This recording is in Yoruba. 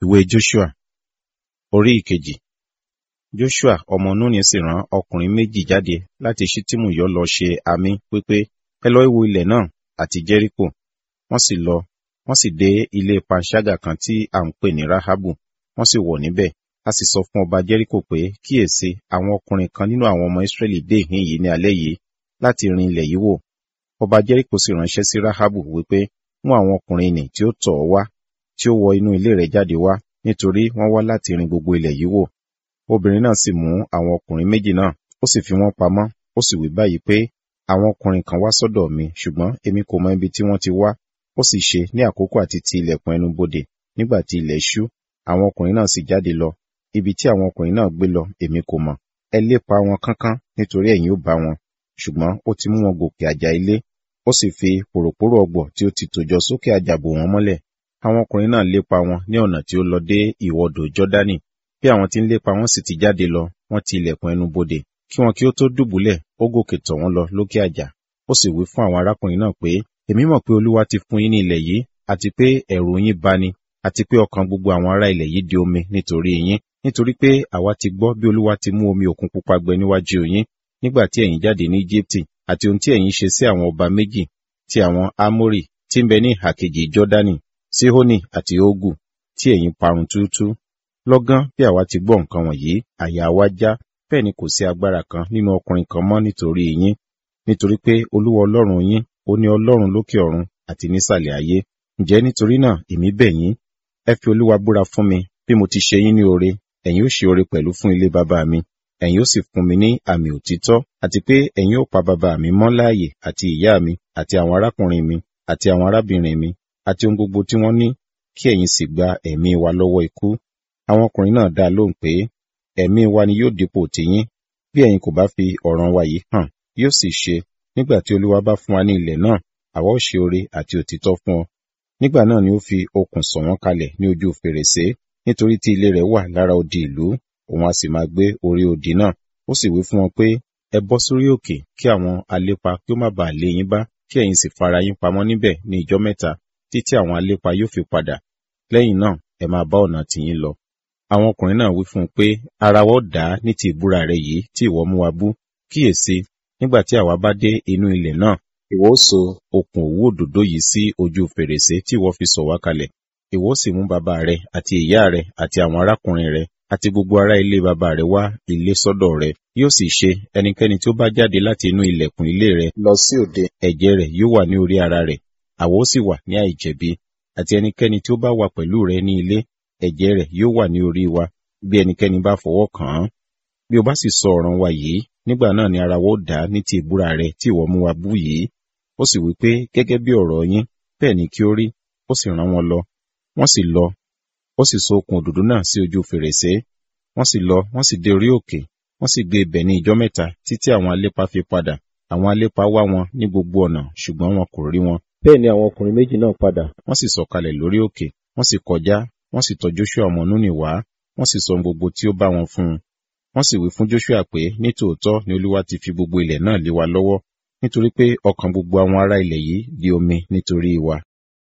Ìwé Joshua Orí ìkejì Joshua ọmọ Núnì sì rán ọkùnrin méjì jáde láti Ṣittimu yọ lọ ṣe àmì wípé, ẹ lọ wo ilẹ̀ náà àti Jẹ́ríkò. Wọ́n sì lọ, wọ́n sì dé ilé panṣágà kan tí à ń pè ní Rahabu, wọ́n sì wọ̀ níbẹ̀. A sì sọ fún ọba Jẹ́ríkò pé, kíyèsi, àwọn ọkùnrin kan nínú àwọn ọmọ Ísírẹ́lì dé ìhín yìí ní alẹ́ yìí láti rin ilẹ̀ yìí wò. Ọba Jẹ́ríkò sì ránṣẹ́ sí Rahabu wípé, mú àwọn ọkùnrin nì tí ó tọ̀ ọ́ wá, tí ó wọ inú ilé rẹ̀ jáde wá, nítorí wọ́n wá láti rin gbogbo ilẹ̀ yìí wò. Obìnrin náà sì mú àwọn ọkùnrin méjì náà, ó sì fi wọ́n pamọ́, ó sì wí báyìí pé, àwọn ọkùnrin kan wá sọ́dọ̀ mi, ṣùgbọ́n èmi kò mọ ibi tí wọ́n ti wá. Ó sì ṣe ní àkókò àti ti ilẹ̀kùn ẹnu bodè, nígbà tí ilẹ̀ ṣú, àwọn ọkùnrin náà sì jáde lọ. Ibi tí àwọn ọkùnrin náà gbé lọ, èmi kò mọ̀. Ẹ lépa wọn kánkán, nítorí ẹ̀yin ó bá wọn. Ṣùgbọ́n ó ti mú wọn gòkè àjà ilé, ó sì fi pòròpórò ọ̀gbọ̀ tí ó ti tòjọ sókè àjà bò wọ́n mọ́lẹ̀. Àwọn ọkùnrin náà lépa wọn ní ọ̀nà tí ó lọ dé ìwọdò Jọ́dánì. Bí àwọn tí ń lépa wọn sì ti jáde lọ, wọ́n ti ilẹ̀kùn ẹnu bodè. Kí wọn kí ó tó dùbúlẹ̀, ó gòkè tọ̀ wọ́n lọ lókè àjà. Ó sì wí fún àwọn arákùnrin náà pé, èmi mọ̀ pé Olúwa ti fún yín ní ilẹ̀ yìí, àti pé ẹ̀rù yín bani, àti pé ọkàn gbogbo àwọn ará ilẹ̀ yìí di omi nítorí yín. Nítorí pé àwa ti gbọ́ bí Olúwa ti mú omi òkun pupa gbẹ níwájú yín, nígbà tí ẹ̀yin jáde ní Íjíbítì, àti ohun tí ẹ̀yin ṣe sí àwọn ọba méjì, ti àwọn Ámórì, tí ń bẹ ní ìhà kejì Jọ́dánì, Síhónì àti Ógù, tí ẹ̀yin parun túútúú. Lọ́gán bí àwa ti gbọ́ nǹkan wọ̀nyí, àyà wa já, bẹ́ẹ̀ ni kò sí agbára kan nínú ọkùnrin kan mọ́ nítorí yín. Nítorí pé Olúwa Ọlọ́run yín, ó ní Ọlọ́run lókè ọ̀run àti nísàlẹ̀ ayé. Ǹjẹ́ nítorí náà èmi bẹ̀ yín, ẹ fi Olúwa búra fún mi, bí mo ti ṣe yín ní oore, ẹ̀yin ó ṣe oore pẹ̀lú fún ilé bàbá mi. Ẹ̀yin ó sì fún mi ní àmì òtítọ́, àti pé ẹ̀yin ó pa bàbá mi mọ́ láàyè àti ìyá mi, àti àwọn arákùnrin mi, àti àwọn arábìnrin mi, àti ohun gbogbo tí wọ́n ní, kí ẹ̀yin sì gba ẹ̀mí wa lọ́wọ́ ikú. Àwọn ọkùnrin náà dá lóhùn pé, ẹ̀mí wa ni yóò dípò tiyín, bí ẹ̀yin kò bá fi ọ̀ràn wa yìí hàn, yóò sì ṣe, nígbà tí Olúwa bá fún wa ní ilẹ̀ náà, àwa ó ṣe oore àti òtítọ́ fún ọ. Nígbà náà ni ó fi okùn sọ̀ wọ́n kalẹ̀ ní ojú fèrèsé, nítorí tí ilé rẹ̀ wà lára odi ìlú, òun a sì máa gbé orí odi náà. Ó sì wí fún wọn pé, ẹ bọ́ sórí òkè kí àwọn alépa kí ó má baà lé yín bá, kí ẹ̀yin sì fara yín pamọ́ níbẹ̀ ní ìjọ́ mẹ́ta, títí àwọn alépa yóò fi padà. Lẹ́yìn náà, ẹ máa bá ọ̀nà tiyín lọ. Àwọn ọkùnrin náà wí fún un pé, ara wa ó dá ní ti ìbúra rẹ yìí tí ìwọ mú wa bú. Kíyèsi, nígbà tí àwa bá dé inú ilẹ̀ náà, ìwọ ó so okùn òwú òdòdó yìí sí ojú fèrèsé tí ìwọ fi sọ̀ wá kalẹ̀. Ìwọ ó sì mú bàbá rẹ àti ìyá rẹ àti àwọn arákùnrin rẹ àti gbogbo ará ilé bàbá rẹ wá ilé sọ́dọ̀ rẹ. Yóò sì ṣe ẹnikẹ́ni tí ó bá jáde láti inú ilẹ̀kùn ilé rẹ lọ sí òde, ẹ̀jẹ̀ rẹ̀ yóò wà ní orí ara rẹ̀, àwa ó sì wà ní àìjẹ̀bi. Àti ẹnikẹ́ni tí ó bá wà pẹ̀lú rẹ ní ilé, ẹ̀jẹ̀ rẹ̀ yóò wà ní orí wa, bí ẹnikẹ́ni bá fọwọ́ kàn án. Bí o bá sì sọ ọ̀ràn wa yìí, nígbà náà ni ara wa ó dá ní ti ìbúra rẹ tí ìwọ mú wa bú yìí. Ó sì wí pé gẹ́gẹ́ bí ọ̀rọ̀ yín, bẹ́ẹ̀ ni kí ó rí, ó sì rán wọn lọ. Wọ́n sì lọ, ó sì so okùn òdòdó náà sí ojú fèrèsé. Wọ́n sì lọ, wọ́n sì dé orí òkè, wọ́n sì gbé ibẹ̀ ní ìjọ́ mẹ́ta títí àwọn alépa fi padà. Àwọn alépa wá wọn ní gbogbo ọ̀nà, ṣùgbọ́n wọn kò rí wọn. Bẹ́ẹ̀ ni àwọn ọkùnrin méjì náà padà, wọ́n sì sọ̀kalẹ̀ lórí òkè, wọ́n sì kọjá, wọ́n sì tọ̀ Joshua ọmọ Núnì wá, wọ́n sì sọ gbogbo tí ó bá wọn fún un. Wọ́n sì wí fún Joshua pé ní tòótọ́ ni Olúwa ti fi gbogbo ilẹ̀ náà lé wa lọ́wọ́, nítorí pé ọkàn gbogbo àwọn ará ilẹ̀ yìí di omi nítorí wa.